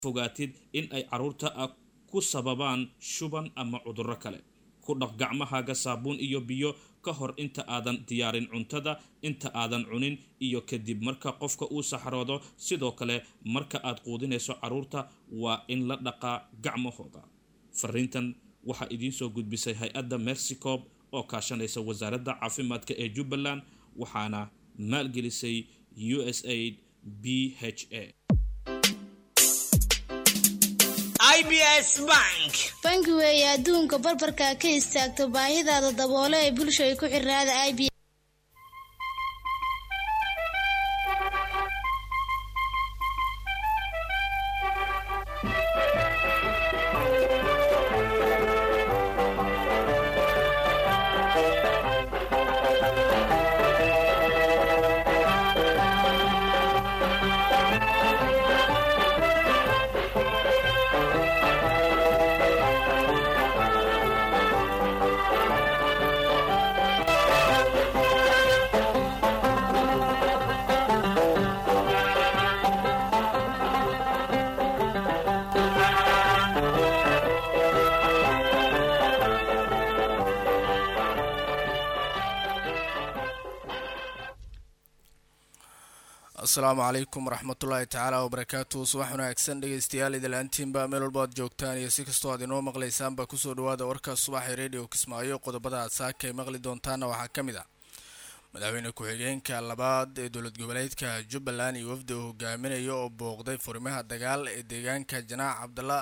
fogaatid in ay caruurta ku sababaan shuban ama cudurro kale ku dhaq gacmahaaga saabuun iyo biyo ka hor inta aadan diyaarin cuntada inta aadan cunin iyo kadib marka qofka uu saxroodo sidoo kale marka aad quudinayso caruurta waa in la dhaqaa gacmahooda fariintan waxaa idiin soo gudbisay hay-adda mercycob oo kaashanaysa wasaaradda caafimaadka ee jubbaland waxaana maalgelisay u s aid b h a bangi weeye adduunka barbarka ka istaagto baahidaada daboolo ee bulshada ku xirnaada i b asalaamu calaykum waraxmatullaahi tacaala wabarakaatu subax wanaagsan dhegeystayaal idalaantiinba meel walba aad joogtaan iyo si kastoo aad inoo maqlaysaanba kusoo dhawaada warka subaxee radio kismaayo qodobada aad saaka ay maqli doontaana waxaa ka mid ah madaxweyne ku-xigeenka labaad ee dowlad goboleedka jubbaland iyo wafdi uu hogaaminayo oo booqday furimaha dagaal ee deegaanka janaac cabdalla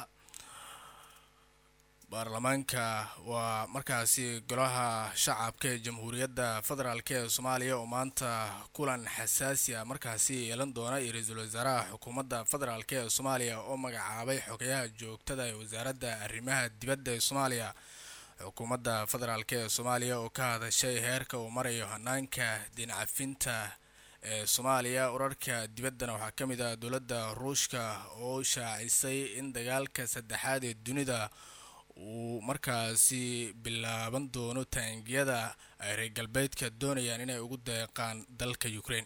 baarlamaanka waa markaasi golaha shacabka ee jamhuuriyadda federaalk ee soomaaliya oo maanta kulan xasaasi ah markaasi yeelan doona iyo ra-iisul wasaaraha xukuumadda federaalk ee soomaaliya oo magacaabay xogayaha joogtada ee wasaaradda arrimaha dibadda ee soomaaliya xukuumadda federaalk ee soomaaliya oo ka hadashay heerka uu marayo hanaanka diincafinta ee soomaaliya wararka dibaddana waxaa ka mid ah dowladda ruushka oo shaacisay in dagaalka saddexaad ee dunida uu markaasi bilaaban doono taangiyada ay reer galbeedka doonayaan inay ugu deeqaan dalka ukraine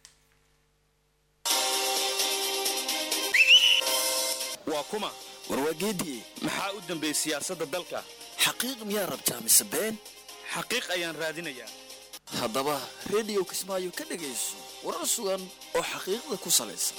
waa kuma warwaageedii maxaa u dambeeyey siyaasadda dalka xaqiiq miyaa rabtaa mise been xaqiiq ayaan raadinayaa haddaba rediyo kismaayo ka dhegayso warar sugan oo xaqiiqda ku salaysan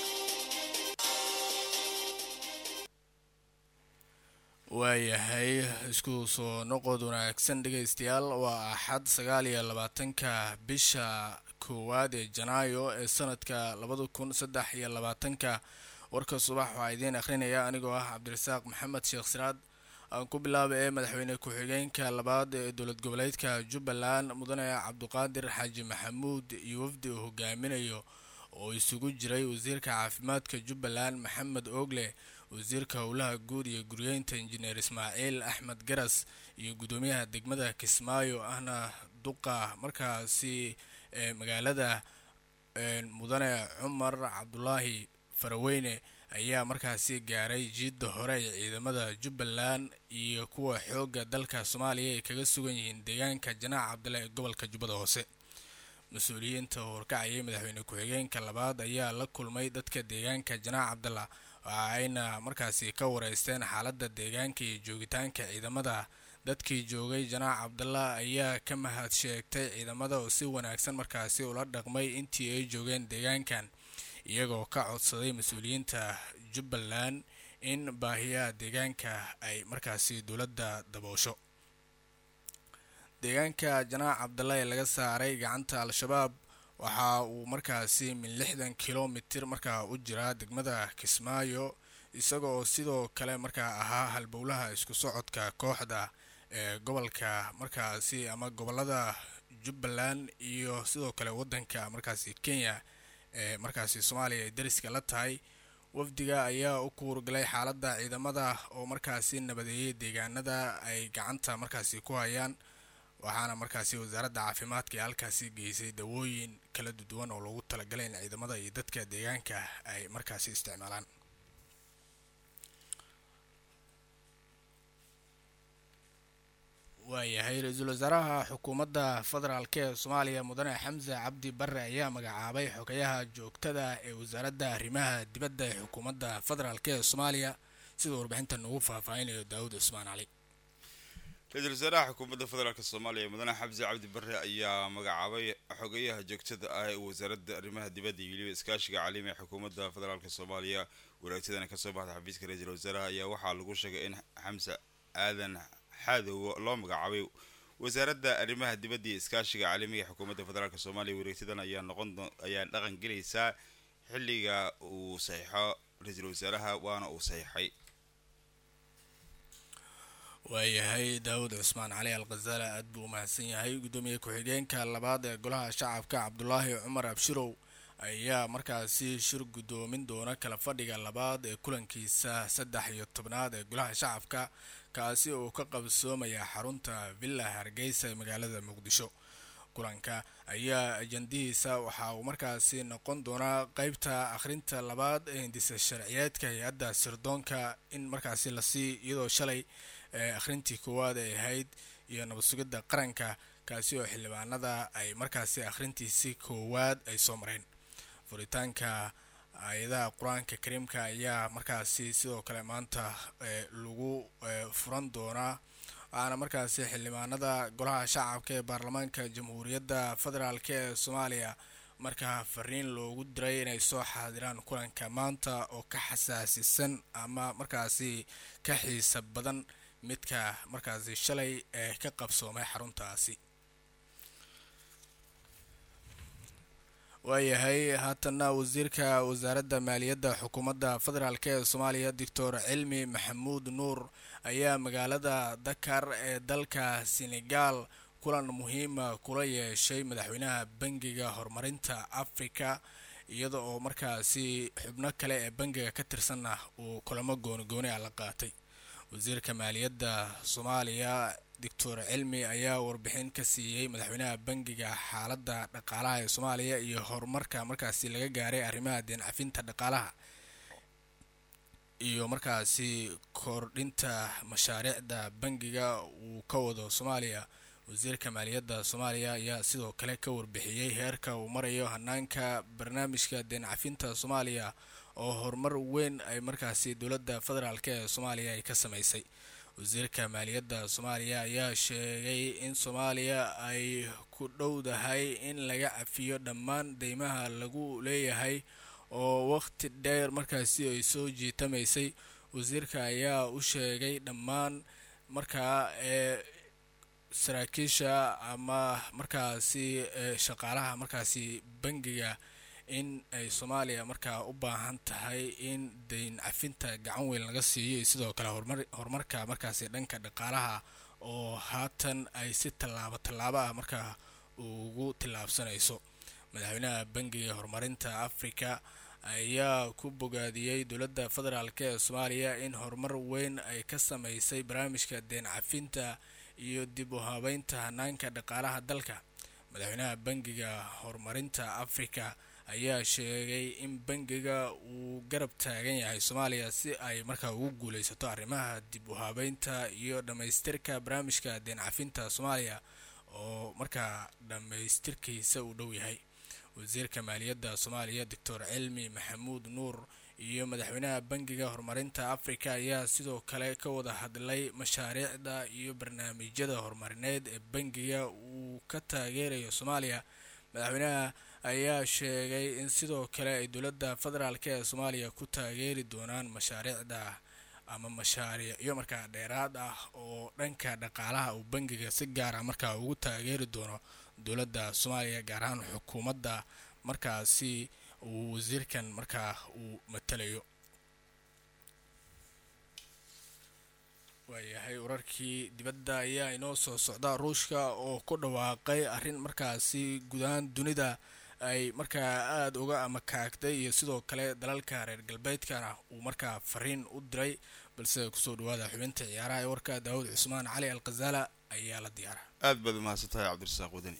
waayahay isku soo noqod wanaagsan dhegaystayaal waa axad sagaal iyo labaatanka bisha koowaad ee janaayo ee sanadka labada kun saddex iyo labaatanka warka subax waxaa idiin akhrinaya anigoo ah cabdirasaaq maxamed sheekh siraad aan ku bilaaba ee madaxweyne ku-xigeenka labaad ee dowlad goboleedka jubbaland mudane cabduqaadir xaaji maxamuud iyo wafdi uu hogaaminayo oo isugu jiray wasiirka caafimaadka jubbaland maxamed oogle wasiirka howlaha guud iyo guryeynta injineer ismaaciil axmed garas iyo guddoomiyaha degmada kismaayo ahna duqa markaasi ee magaalada mudane cumar cabdulaahi faraweyne ayaa markaasi gaaray jiidda hore ee ciidamada jubbaland iyo kuwa xoogga dalka soomaaliya ay kaga sugan yihiin deegaanka janaac cabdalla ee gobolka jubbada hoose mas-uuliyiinta horkacayay madaxweyne ku-xigeenka labaad ayaa la kulmay dadka deegaanka janaac cabdalla waxa ayna markaasi ka wareysteen xaaladda deegaanka iyo joogitaanka ciidamada dadkii joogay janaac cabdalla ayaa ka mahad sheegtay ciidamada oo si wanaagsan markaasi ula dhaqmay intii ay joogeen deegaankan iyagoo ka codsaday mas-uuliyiinta jubbaland in baahiyaha deegaanka ay markaasi dowladda daboosho deegaanka janaac cabdalla ee laga saaray gacanta al-shabaab waxa uu markaasi min lixdan kilomitir markaa u jiraa degmada kismaayo isagoo sidoo kale markaa ahaa halbowlaha isku socodka kooxda ee gobolka markaasi ama gobolada jubbaland iyo sidoo kale wadanka markaasi kenya ee markaasi soomaaliya ay dariska la tahay wafdiga ayaa u kuurgalay xaaladda ciidamada oo markaasi nabadeeyay deegaanada ay gacanta markaasi ku hayaan waxaana markaasi wasaaradda caafimaadka ee halkaasi geysay dawooyin kala duwan oo loogu talagalay in ciidamada iyo dadka deegaanka ay markaasi isticmaalaan waayahay ra-iisul wasaaraha xukuumadda federaalk ee soomaaliya mudane xamse cabdi bare ayaa magacaabay xogayaha joogtada ee wasaaradda arrimaha dibadda ee xukuumadda federaalk ee soomaaliya sida warbixintan ugu faahfaahinayo daawud cusmaan cali ra-iisul wasaaraha xukuumadda federaalk soomaaliya mudane xamse cabdi bare ayaa magacaabay xogayaha joogtada ah ee wasaaradda arrimaha dibadda iyo weliba iskaashiga caalami ee xukuumadda federaalk soomaaliya waraagtadana kasoo baxda xafiiska ra-iisul wasaaraha ayaa waxaa lagu sheegay in xamse aadan xaadow loo magacaabay wasaaradda arrimaha dibadda iyo iskaashiga caalamiga ee xukuumadda federaalk soomaaliya wareegtadan ayaa noqon ayaa dhaqan gelaysaa xilliga uu saxiixo ra-iisul wasaaraha waana uu saxiixay waayahay daawud cusmaan cali al khazaala aad buu umahadsan yahay guddoomiye ku-xigeenka labaad ee golaha shacabka cabdulaahi cumar abshirow ayaa markaasi shir guddoomin doona kala fadhiga labaad ee kulankiisa saddex iyo tobnaad ee golaha shacabka kaasi oo ka qabsoomaya xarunta villa hargeysa ee magaalada muqdisho kulanka ayaa ajandihiisa waxa uu markaasi noqon doonaa qeybta akhrinta labaad ee hindisa sharciyeedka hay-adda sirdoonka in markaasi lasii iyadoo shalay ee akhrintii koowaad ay ahayd iyo nabad sugidda qaranka kaasi oo xildhibaanada ay markaasi akhrintiisii koowaad ay soo mareen furitaanka hay-adaha qur-aanka kariimka ayaa markaasi sidoo kale maanta lagu furan doonaa waxaana markaasi xildhibaanada golaha shacabka ee baarlamaanka jamhuuriyadda federaalk ee soomaaliya markaa fariin loogu diray inay soo xaadiraan kulanka maanta oo ka xasaasisan ama markaasi ka xiisa badan midka markaasi shalay ee ka qabsoomay xaruntaasi waayahay haatanna wasiirka wasaaradda maaliyadda xukuumadda federaalk ee soomaaliya doctor cilmi maxamuud nuur ayaa magaalada dakar ee dalka senegal kulan muhiima kula yeeshay madaxweynaha bangiga horumarinta africa iyada oo markaasi xubno kale ee bangiga ka tirsanna uu kulamo goonigooni ah la qaatay wasiirka maaliyadda soomaaliya doctor cilmi ayaa warbixin ka siiyey madaxweynaha bangiga xaaladda dhaqaalaha ee soomaaliya iyo horumarka markaasi laga gaaray arrimaha deen cafinta dhaqaalaha iyo markaasi kordhinta mashaariicda bangiga uu ka wado soomaaliya wasiirka maaliyadda soomaaliya ayaa sidoo kale ka warbixiyey heerka uu marayo hanaanka barnaamijka deen cafinta soomaaliya oo horumar weyn ay markaasi dowladda federaalk ee soomaaliya ay ka sameysay wasiirka maaliyadda soomaaliya ayaa sheegay in soomaaliya ay ku dhowdahay in laga cafiyo dhammaan deymaha lagu leeyahay oo waqti dheer markaasi ay soo jiitamaysay wasiirka ayaa u sheegay dhammaan markaa ee saraakiisha ama markaasi shaqaalaha markaasi bangiga in ay soomaaliya markaa u baahan tahay in deyn cafinta gacan weyn laga siiyo iyo sidoo kale horumarka markaasi dhanka dhaqaalaha oo haatan ay si tallaabo tallaabo ah markaa ugu tillaabsanayso madaxweynaha bangiga horumarinta africa ayaa ku bogaadiyey dowladda federaalk ee soomaaliya in horumar weyn ay ka sameysay barnaamijka deen cafinta iyo dib u habeynta hanaanka dhaqaalaha dalka madaxweynaha bangiga horumarinta africa ayaa sheegay in bangiga uu garab taagan yahay soomaaliya si ay markaa ugu guuleysato arrimaha dib u habeynta iyo dhammaystirka barnaamijka deen cafinta soomaaliya oo markaa dhammaystirkiisa uu dhow yahay wasiirka maaliyadda soomaaliya doctor cilmi maxamuud nuur iyo madaxweynaha bangiga horumarinta africa ayaa sidoo kale ka wada hadlay mashaariicda iyo barnaamijyada horumarineed ee bangiga uu ka taageerayo soomaaliya madaxweynaha ayaa sheegay in sidoo kale ay dowladda federaalk ee soomaaliya ku taageeri doonaan mashaariicda ama mashaariicyo markaa dheeraad ah oo dhanka dhaqaalaha uu bangiga si gaara markaa ugu taageeri doono dowladda soomaaliya gaar ahaan xukuumadda markaasi uu wasiirkan markaa uu matalayo waayahay wararkii dibadda ayaa inoo soo socda ruushka oo ku dhawaaqay arrin markaasi gudahaan dunida ay markaa aada uga amakaagtay iyo sidoo kale dalalka reer galbeedkana uu markaa fariin u diray balse kusoo dhawaada xubinta ciyaaraha ee warka daawud cusmaan cali al khazaala ayaa la diyaara aad baad umahadsan tahay cabdirasaaq wadani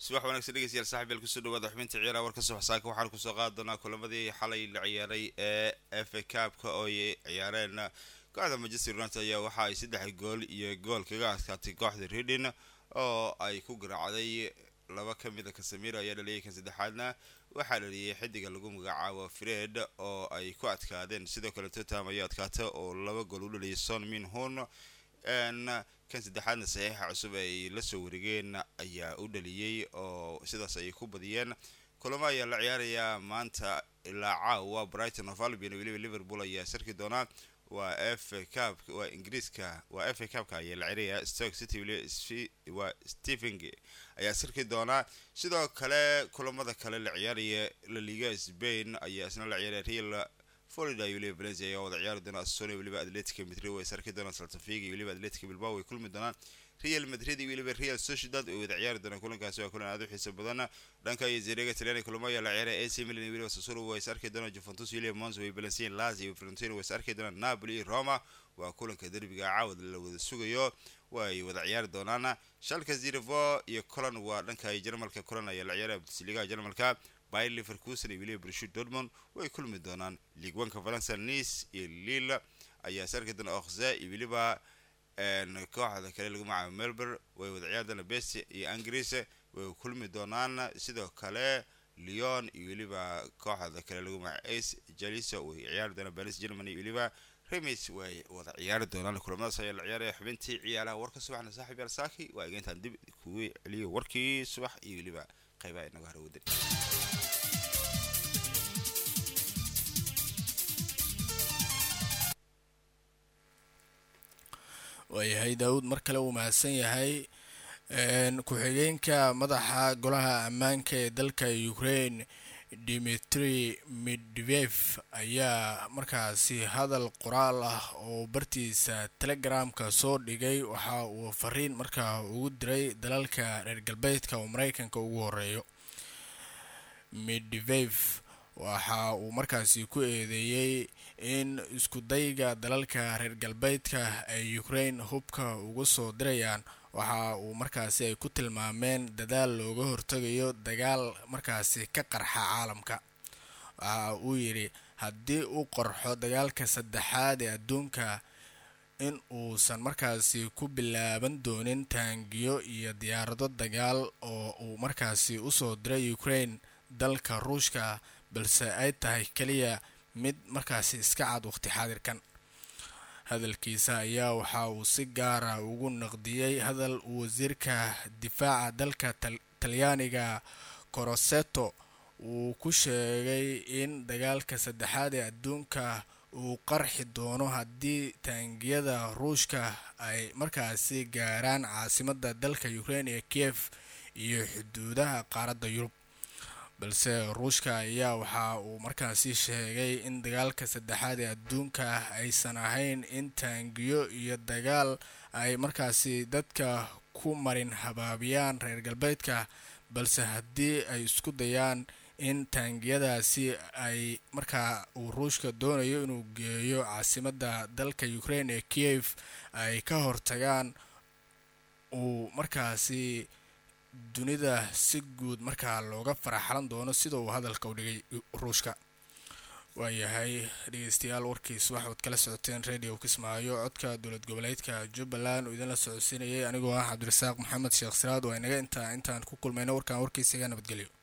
subax wanaagsan dhegeystayaal saaxib yaal kusoo dhawaada xubinta ciyaaraha warka subax saaka waxaan kusoo qaadi doonaa kulamadii xalay la ciyaaray ee f a cabka oo ay ciyaareen kooxda manchester united ayaa waxa ay saddex gool iyo gool kaga adkaatay kooxda redin oo ay ku garaacday laba ka mid a kasamiro ayaa dhaliyay kan saddexaadna waxaa dhaliyay xidiga lagu magacaabo fred oo ay ku adkaadeen sidoo kale tottenham ayaa adkaata oo laba gool u dhaliyay son min hun kan saddexaadna saxiixa cusub ay la soo wareegeen ayaa u dhaliyey oo sidaas ay ku badiyeen kulamo ayaa la ciyaarayaa maanta ilaa caawa brighton of albion weliba liverpool ayaa sarki doonaa waa f cap waa ingiriiska waa f a cabka ayaa la ciyaarayaa stoke city weliba waa stephen ayaa sarki doonaa sidoo kale kulamada kale la ciyaaraya la liga spain ayaa isna la ciyaaraya real florida iyo weliba valencia ayaa wada ciyaari doona assonia weliba atletica madrid way sarki doonaan saltafiga iyo weliba atletica bilbao way kulmi doonaan real madrid iyo weliba real sociedad way wada ciyaari doonaan kulankaasi waa kulan aad u xiiso badan dhanka iyo zerega talyaani kulamo ayaa la ciyaaray ac milan iyo weliba sassuolo way is arki doonaan juventus iyo weliba mons way balancien lazio iyo florentino way is arki doonaan napoli iyo roma waa kulanka derbiga caawad la wada sugayo way wada ciyaari doonaan shalka zirvo iyo colan waa dhanka jarmalka colan ayaa la ciyaaraya bundesliga jarmalka bayer leverkusen iyo weliba brushut dortmund way kulmi doonaan league oneka faransa nice iyo lille ayaa sarki doona okhze iyo weliba kooxda kale lagu magacaabo melbourne way wada ciyaari doonaan best iyo angris way kulmi doonaan sidoo kale leon iyo weliba kooxda kale lagu magacaabo ace jaliso way ciyaari doonaan paris germany iyo weliba remis way wada ciyaari doonaan kulamadaas ayaa la ciyaaraya xubintii ciyaaraha warka subaxna saaxiib yaal saaki waa egeyntaan dib kugu celiyo warkii subax iyo weliba qaybaha inaga harwadan waayahay daawud mar kale uu mahadsan yahay ku-xigeenka madaxa golaha ammaanka ee dalka ukraine dimitri medvev ayaa markaasi hadal qoraal ah oo bartiisa telegramka soo dhigay waxa uu fariin markaa ugu diray dalalka reer galbeedka oo mareykanka ugu horeeyo medvev waxa uu markaasi ku eedeeyey in iskudayga dalalka reer galbeedka ay ukraine hubka ugu soo dirayaan waxa uu markaasi ay ku tilmaameen dadaal looga hortagayo dagaal markaasi ka qarxa caalamka waxa uu yidhi haddii uu qorxo dagaalka saddexaad ee adduunka in uusan markaasi ku bilaaban doonin taangiyo iyo diyaarado dagaal oo uu markaasi usoo diray ukraine dalka ruushka balse ay tahay keliya mid markaasi iska cad waqti xaadirkan hadalkiisa ayaa waxa uu si gaara ugu naqdiyey hadal uu wasiirka difaaca dalka talyaaniga coroseto uu ku sheegay in dagaalka saddexaad ee adduunka uu qarxi doono haddii taangiyada ruushka ay markaasi gaaraan caasimada dalka ukraine ee kiev iyo xuduudaha qaaradda yurub balse ruushka ayaa waxa uu markaasi sheegay in dagaalka saddexaad ee adduunka aysan ahayn in taangiyo iyo dagaal ay markaasi dadka ku marin habaabiyaan reer galbeedka balse haddii ay isku dayaan in taangiyadaasi ay markaa uu ruushka doonayo inuu geeyo caasimada dalka ukraine ee kiev ay ka hortagaan uu markaasi dunida si guud markaa looga faraxalan doono sida uu hadalka u dhigay ruushka waayahay dhegeystayaal warkiis waxaad kala socoteen radio kismaayo codka dowlad goboleedka jubbaland uu idinla socodsiinayay anigoo ah cabdirasaaq maxamed sheekh siraad waa inaga intaa intaan ku kulmayno warkaan warkiisaga nabadgelyo